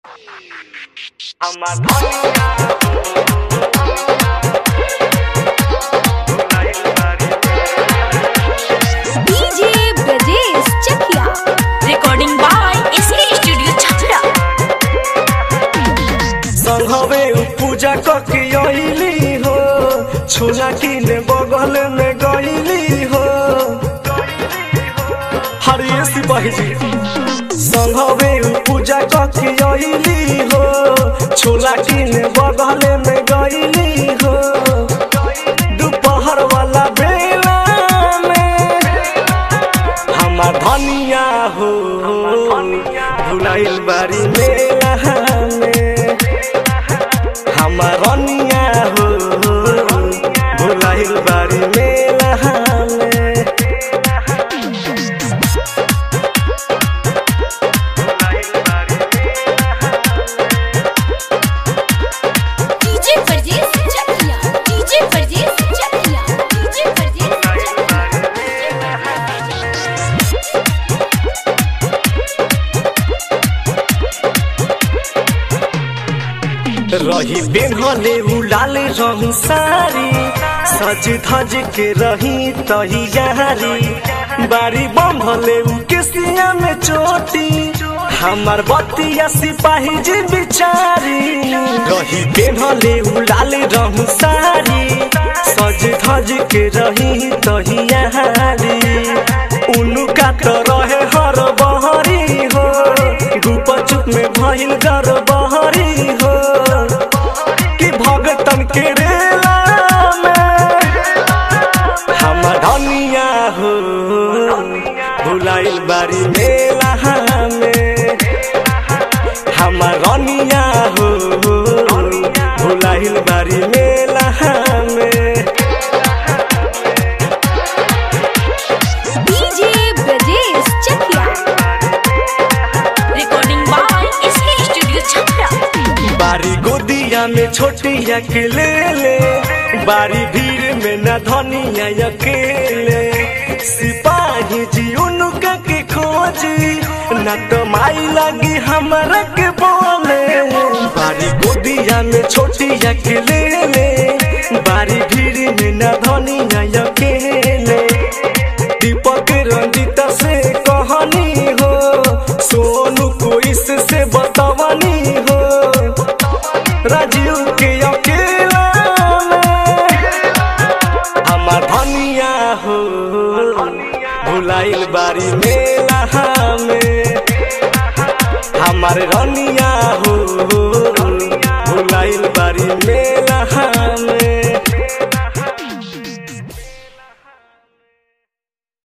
আমার ধনিয়া DJ Brajesh Chakia recording by SK studio Chhapra संघवे पूजा कके अइली हो छोला किने बगल में गइली हो हरिये सिपाही जी संघवे पूजा कके अइली हो छोला किने बगल में गइली हो दोपहर वाला बेला में हमार धनिया हो भुलाइल बारी मेला में हमार रनिया हो भुलाइल बारी मेला में DJ Brajesh Chakia DJ Brajesh Chakia DJ Brajesh रही बेहले उलाल रंग सारी सज धज के रही तैयारी बारी बंधले उ केसिया में चोटी हमार बतिया सिपाही जी बिचारी रही बेहले उलाल रंग सारी सज धज के रही तैयारी उनका तो रहे हर बहरी हो गुप चुप में भइल गर बहरी हो कि भगतन के रेला में हम धनिया हो भुलाइल बारी मेला में हम रनिया हो भुलाइल बारी मेला में DJ Brajesh Chakia recording by SK studio Chhapra बारी गोदिया में छोटिया के ले ले बारी भीड़ में न धनिया अकेले सिपाही जी उनका के खोजी न तो माई लगी हमरा के बोले बारी गोदिया में छोटिया के ले ले बारी भीड़ में न धनिया अकेले दीपक रंजित से कहानी हो सोनू को इससे बतावनी हो राजीव के अकेला में हमार धनिया हो भुलाइल बारी मेला में हमार रनिया हो